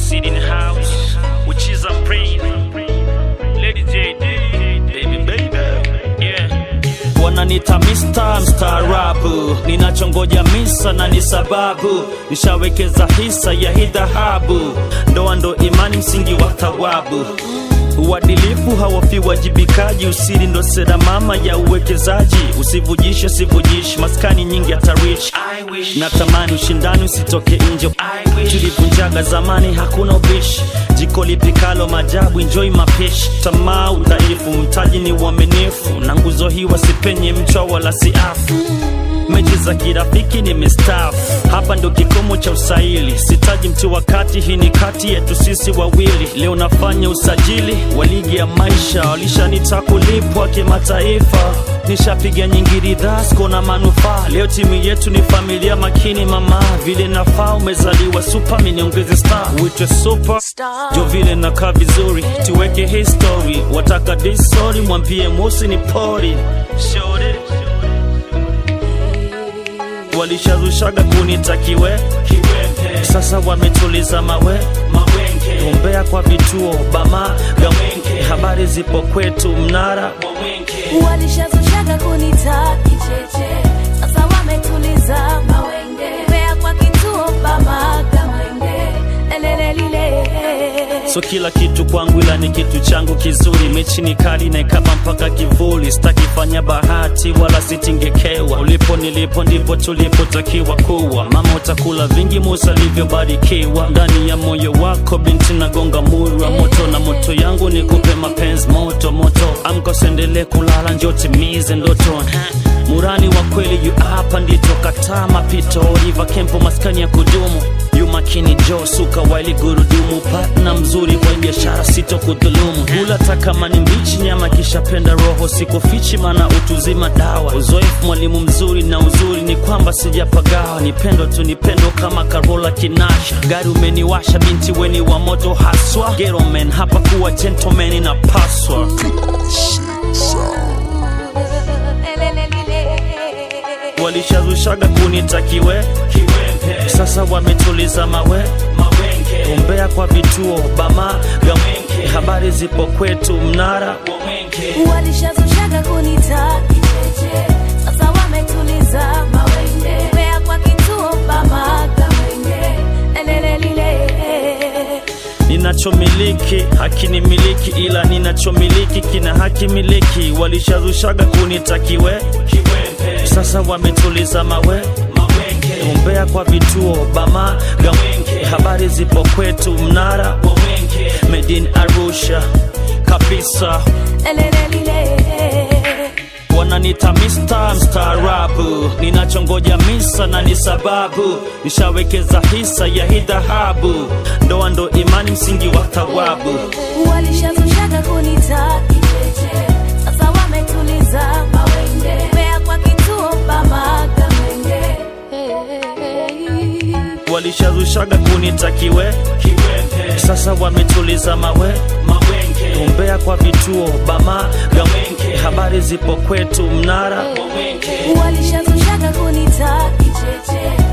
Sid in the house, which is a brain. Lady JD, baby, baby, yeah. Wananita Mr. mstaarabu, ninachongoja misa na ni sababu, nishawekeza hisa ya hii dhahabu, ndoa ndo imani, msingi wa thawabu Uadilifu hawafi wajibikaji, usiri ndo sera mama ya uwekezaji. Usivujishe, sivujishi, maskani nyingi hatarishi. Natamani ushindani usitoke nje, tulivunjaga zamani, hakuna ubishi. Jiko lipikalo majabu, enjoy mapishi. Tamaa udhaifu, mtaji ni uaminifu, na nguzo hii wasipenye mchwa wala siafu mechi za kirafiki nimestaafu, hapa ndo kikomo cha usaili. Sitaji mtu wakati, hii ni kati yetu sisi wawili. Leo nafanya usajili wa ligi ya maisha, walishanita kulipwa kimataifa. Nishapiga nyingi ridhaa, siko na manufaa. Leo timu yetu ni familia makini, mama vile nafaa. Umezaliwa super, mimi niongeze star, uitwe super jo vile nakaa vizuri, tuweke history. Wataka disori, mwambie mosi ni pori Shorty walishazushaga kunitakiwe kiwembe, sasa wametuliza mawe mawenge, umbea kwa vituo bama gawenge, habari zipo kwetu mnara wawenge. walishazushaga kunita kicheche, sasa wametuliza mawenge, mbea kwa kituo bamaga mwenge, elelelile So kila kitu kwangu ila ni kitu changu kizuri, mechi ni kali na ikaba mpaka kivuli, sitakifanya bahati wala sitingekewa. Ulipo nilipo ndipo tulipotakiwa kuwa, mama utakula vingi Musa alivyobarikiwa. Ndani ya moyo wako binti nagonga muri wa moto, na moto yangu ni kupe mapenzi moto moto. Amka usiendelee kulala, njoo timize ndoto Murani wa kweli yu hapa ndito kataa mapito Riva Kempo maskani ya kudumu yu makini jo suka waili gurudumu partna mzuri kwa biashara sito kudhulumu hula takama ni mbichi nyama kishapenda roho sikufichi mana utuzima dawa uzoefu mwalimu mzuri na uzuri ni kwamba sijapagawa nipendo tu nipendo kama Karola Kinasha gari umeniwasha binti weni wa moto haswa Ghetto man hapa kuwa gentleman inapaswa walishazushaga kunitakiwe kiwembe, sasa wametuliza mawe mawenge, umbea kwa vituo bama gawenge, habari zipo kwetu mnara wawenge. walishazushaga kunita kicheche, sasa wametuliza mawenge, mbea kwa kituo bamaga mwenge, elelelile ninachomiliki hakinimiliki ila ninachomiliki kina haki miliki walishazushaga kunitakiwe kiwembe sasa wametuliza mawe mawenge umbea kwa vituo bama gawenge habari zipo kwetu mnara wawenge medin arusha kabisa elelelile wananita Mr. mstaarabu, ninachongoja misa na ni sababu, nishawekeza hisa ya hii dhahabu, ndoa ndo imani, msingi wa thawabu. walishazushaga kunita kicheche, sasa wametuliza mawenge, mbea kwa kituo bamaga mwenge Walishazushaga kunitakiwe kiwembe, sasa wametuliza mawe mawenge, umbea kwa vituo bama gawenge, habari zipo kwetu mnara wawenge. walishazushaga kunita kicheche